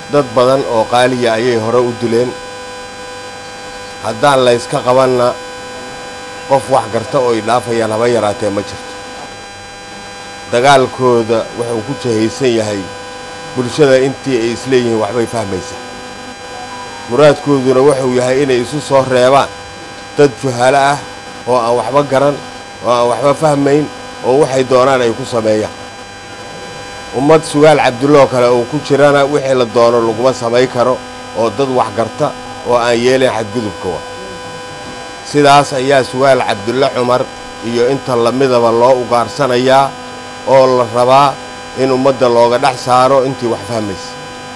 dad badan oo qaaliya ayay hore u dileen haddaan layska qabanna qof wax garta oo ay dhaafayaan haba yaraatee ma jirto dagaalkooda wuxuu ku jahaysan yahay bulshada intii ay isleeyihiin waxbay fahmaysaa muraadkooduna wuxuu yahay inay isu soo reebaan dad juhaalo ah oo aan waxba garan oo aan waxba fahmayn oo waxay doonaan ay ku sameeyaan ummad sugaal cabdulloo kale oo ku jirana wixii la doono laguma samay karo oo dad wax garta oo aan yeelayn xadgudubka wa sidaas ayaa sugaal cabdulle cumar iyo inta lamidaba loo ugaarsanayaa oo la rabaa in ummadda looga dhex saaro intii wax fahmaysa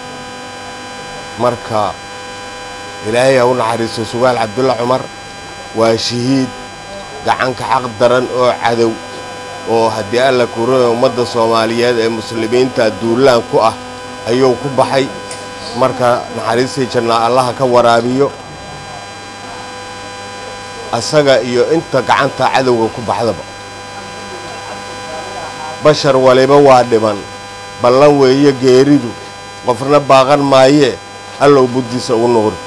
marka ilaahay ha u naxariisto sugaal cabdulle cumar waa shahiid gacanka xaq daran oo cadow oo haddii alla kuurana ummadda soomaaliyeed ee muslimiinta duulaan ku ah ayuu ku baxay marka naxariistii jannaa allaha ka waraabiyo asaga iyo inta gacanta cadowga ku baxdaba bashar waliba waa dhiman ballan weeye geeridu qofna baaqan maayee allow buddiisa ugu nuqri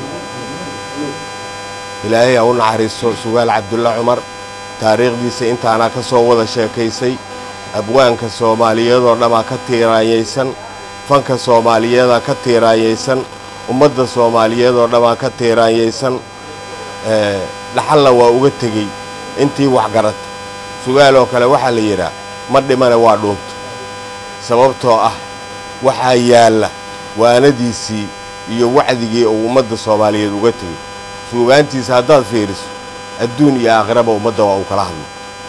ilaahay ha u naxariisto sugaal cabdulle cumar taariikhdiisa intaanaa ka soo wada sheekaysay abwaanka soomaaliyeedoo dhammaa ka tiiraanyaysan fanka soomaaliyeedaa ka tiiraanyaysan ummadda soomaaliyeedoo dhammaa ka tiiraanyaysan dhaxalna waa uga tegey intii wax garata sugaaloo kale waxaa la yidhaa ma dhimane waa dhuunto sababtoo ah waxaa yaalla waanadiisii iyo wacdigii uu ummadda soomaaliyeed uga tegey suugaantiisa haddaad fiiriso adduun iyo aakhiraba ummadda waa uu kala hadlo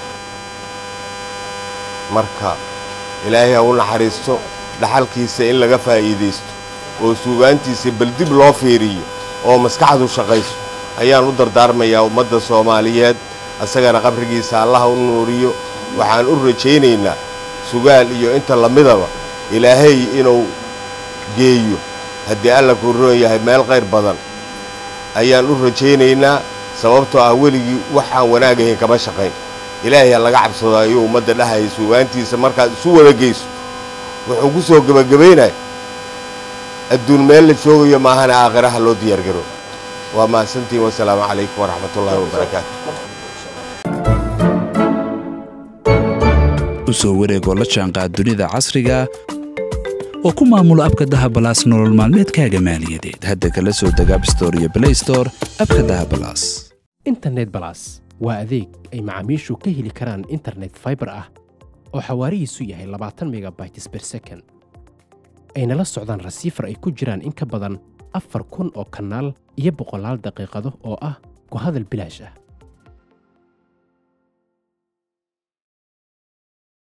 marka ilaahay ha u naxariisto dhaxalkiisa in laga faa'iidaysto oo suugaantiisa bal dib loo fiiriyo oo maskaxdu shaqayso ayaan u dardaarmayaa ummadda soomaaliyeed asagana qabrigiisa allaha u nuuriyo waxaan u rajaynaynaa sugaal iyo inta lamidaba ilaahay inuu geeyo haddii alla kuu roon yahay meel qayr badan ayaan u rajaynaynaa sababtoo ah weligii waxaan wanaagahayn kama shaqayn ilaahay ha laga cabsado ayuu ummadda dhahaya suugaantiisa markaad isu wada geyso wuxuu ku soo gebagabaynaya adduun meel la joogayo maahana aakhiraha loo diyaargaro waa mahadsantiin wasalaamu calaykum waraxmatullaahi wabarakaatu u soo wareegoo la jaanqaad dunida casriga oo ku maamula abka dahabalaas nolol maalmeedkaaga maaliyadeed hadda kala soo deg abstore iyo blaystore abka dahabalaas internet balas waa adeeg ay macaamiishu ka heli karaan internet faibar ah oo xawaarihiisu yahay labaatan megabytes ber second ayna la socdaan rasiifar ay ku jiraan in ka badan afar kun oo kanaal iyo boqolaal daqiiqado oo ah ku hadal bilaash ah